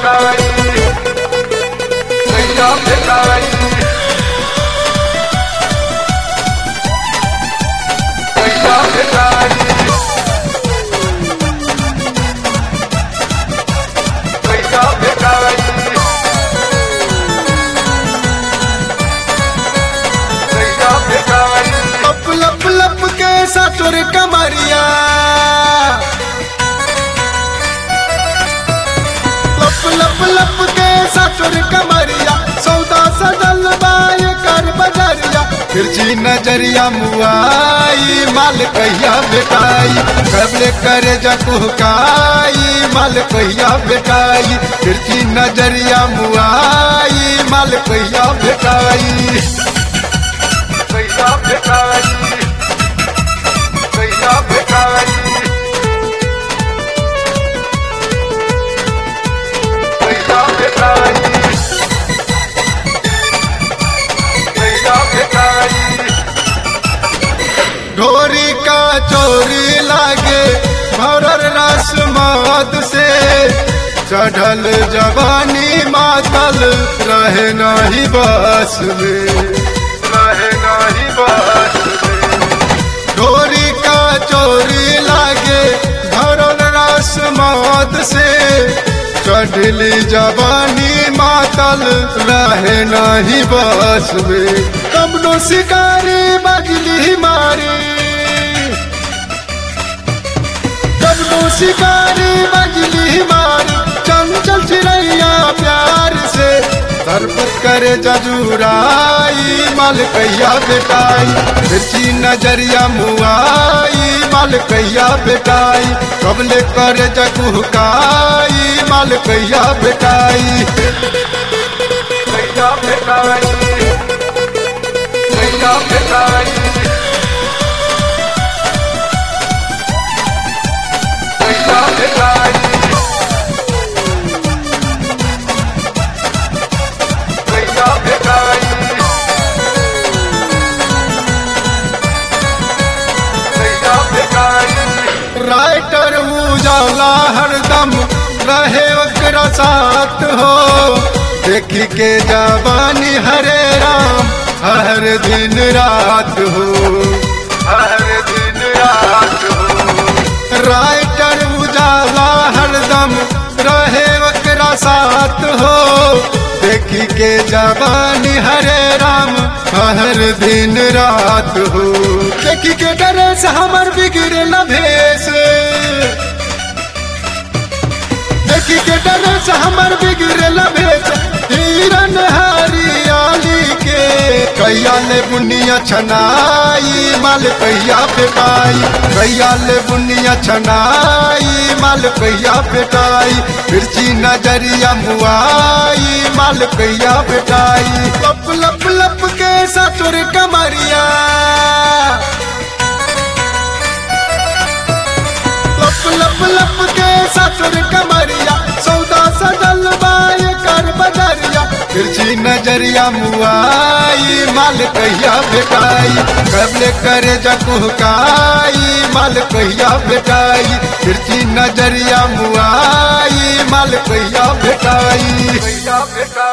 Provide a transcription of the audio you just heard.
भेटाई कैसा भेटाई कैसा भेटाई कैसा भेटाई कैसा भेटाई लप लप लप के ससुर कमरिया लप लप लप के ससुर कमरिया सौदा सजल बाय कर बजरिया तिरछी नजरिया मुआई माल कहिया बेटाई कबले करे जकुहकाई माल कहिया बेटाई तिरछी नजरिया मुआई माल कहिया बेटाई कैसा भेटाई कैसा भेटाई कैसा भेटाई कैसा भेटाई ढोरी का चोरी लागे भरर रस मद से चढ़ल जवानी मातल रहे नहीं बस में रहे नहीं बस ढोरी का चोरी लागे भरल रस मद से चढ़ली जवानी मातल रहे नहीं बस में कमनो शिकारी बजली मारी कबनो शिकारी बजली मार चंचल चिड़ैया प्यार से सरपत करे जजूराई माल कैया बेटाई तिरछी नजरिया मुआई माल कैया बेटाई कबले करे जकुहकाई माल कैया बेटाई कैसा भेटाई कैसा भेटाई कैसा भेटाई कैसा भेटाई कैसा भेटाई राइटर उजाला हरदम रहे ओकरा साथ हो देखी के जवानी हरे राम हर दिन रात हो हर दिन रात हो राइटर उजाला हरदम रहे ओकरा साथ हो देखी के जवानी हरे राम हर दिन रात हो देखी के डरे से हमर बिगड़े न भेस देखी के डरे से हमर बिगड़े न भेस हिरन हरियाली के कैया ले बुनिया छनाई माल कैया फेटाई कैया ले बुनिया छनाई माल कैया फेटाई फिरची नजरिया मुआई माल कैया फेटाई लप लप लप के ससुर कमरिया लप लप लप के ससुर कमरिया सौदा सजल बाय कर बजरिया तिरछी नजरिया मुआई माल कहिया बेटाई कबले करे जकुहकाई माल कहिया बेटाई तिरछी नजरिया मुआई माल कहिया बेटाई कैसा भेटाई